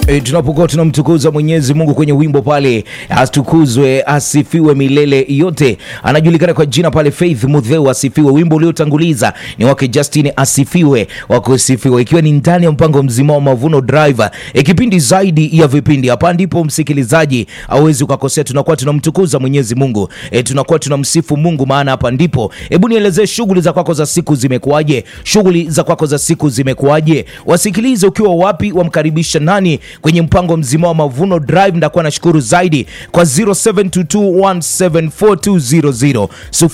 E, tunapokuwa tunamtukuza Mwenyezi Mungu kwenye wimbo pale, atukuzwe asifiwe milele yote. Anajulikana kwa jina pale Faith Mudheu, asifiwe. Wimbo uliotanguliza ni wake Justin, asifiwe wakusifiwe, ikiwa ni ndani ya mpango mzima wa Mavuno Driver, e, kipindi zaidi ya vipindi. Hapa ndipo msikilizaji awezi ukakosea, tunakuwa tunamtukuza Mwenyezi Mungu, e, tunakuwa tunamsifu Mungu, maana hapa ndipo. Hebu nielezee shughuli za kwako za siku zimekuwaje? Shughuli za kwako za siku zimekuwaje? Wasikilize ukiwa wapi, wamkaribisha nani kwenye mpango mzima wa Mavuno Drive. Ndakuwa nashukuru zaidi kwa 0722174200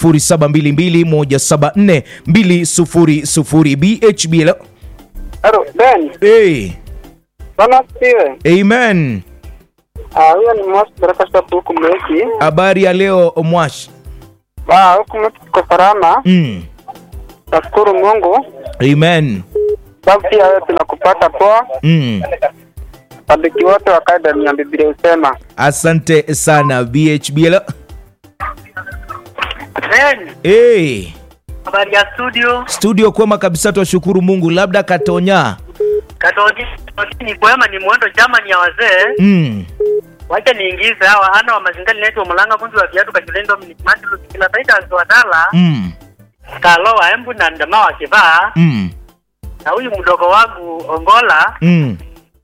0722174200 BHB. Hello. Halo, Ben. Hey. Bwana asifiwe. Amen. Ah, huyo ni Mwas Baraka Shop huku Mweki. Habari ya leo Mwash. Ah, huku Mweki tuko salama. Mm. Nashukuru Mungu. Amen. Sababu pia wewe tunakupata poa. Mm. Sabiki wote wa kaida ni Biblia usema. Asante sana BHB. Hello. Ben, Hey. habari ya studio. Studio kwema kabisa, twashukuru Mungu. Labda Katonya. Katoni Katoni ni kwema, ni mwendo Germany ya wazee. Mm. Wacha niingize hawa ana wa mazingali naitwa Mulanga kunzi wa viatu kachilendo mnikimati kila saita aziwadala Mm. kalo wa embu na ndama wa kivaa Mm. na huyu mdogo wangu Ongola Mm.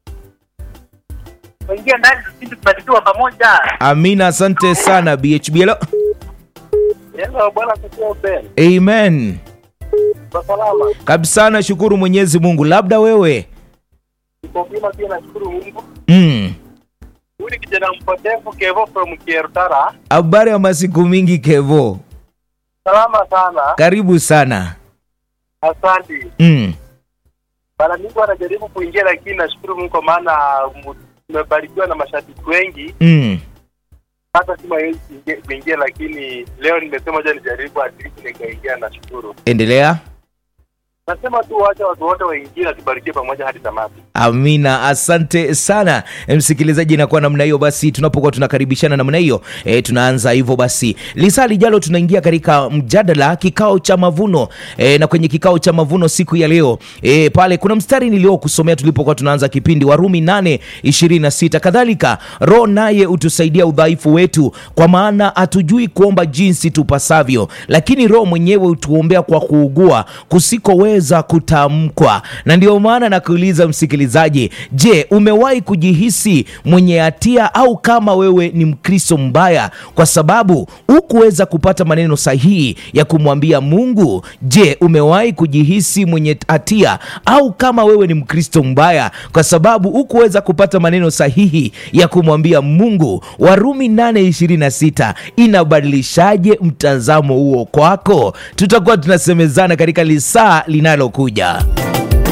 waingia ndani tusindi kubarikiwa pamoja. Amina, asante sana BHB. Hello. Hello, bwana asifiwe Ben. Amen. Kwa salama. Kabisa, nashukuru Mwenyezi Mungu. Labda wewe. Niko bima pia nashukuru Mungu. Mm. Huyu ni kijana mpotevu Kevo from Kiertara. Habari ya masiku mingi Kevo, Salama sana. karibu sana. Asante. Mm. Bana Mungu anajaribu kuingia lakini nashukuru Mungu kwa maana mu- tumebarikiwa na mashabiki wengi. Mm. hata si hawezi kuingia lakini leo nimesema ja nijaribu at least nikaingia nashukuru Endelea. nasema tu wacha watu wote waingie na tubarikie pamoja hadi tamati Amina, asante sana msikilizaji. Inakuwa namna hiyo basi, tunapokuwa tunakaribishana namna hiyo e, tunaanza hivyo basi. Lisaa lijalo tunaingia katika mjadala, kikao cha mavuno e, na kwenye kikao cha mavuno siku ya leo e, pale kuna mstari niliokusomea tulipokuwa tunaanza kipindi, Warumi 8:26 kadhalika, Roho naye utusaidia udhaifu wetu, kwa maana hatujui kuomba jinsi tupasavyo, lakini Roho mwenyewe hutuombea kwa kuugua kusikoweza kutamkwa. Na ndio maana nakuuliza msikilizaji, je, umewahi kujihisi mwenye hatia au kama wewe ni Mkristo mbaya kwa sababu hukuweza kupata maneno sahihi ya kumwambia Mungu? Je, umewahi kujihisi mwenye hatia au kama wewe ni Mkristo mbaya kwa sababu hukuweza kupata maneno sahihi ya kumwambia Mungu? Warumi 8:26 inabadilishaje mtazamo huo kwako? Tutakuwa tunasemezana katika lisaa linalokuja.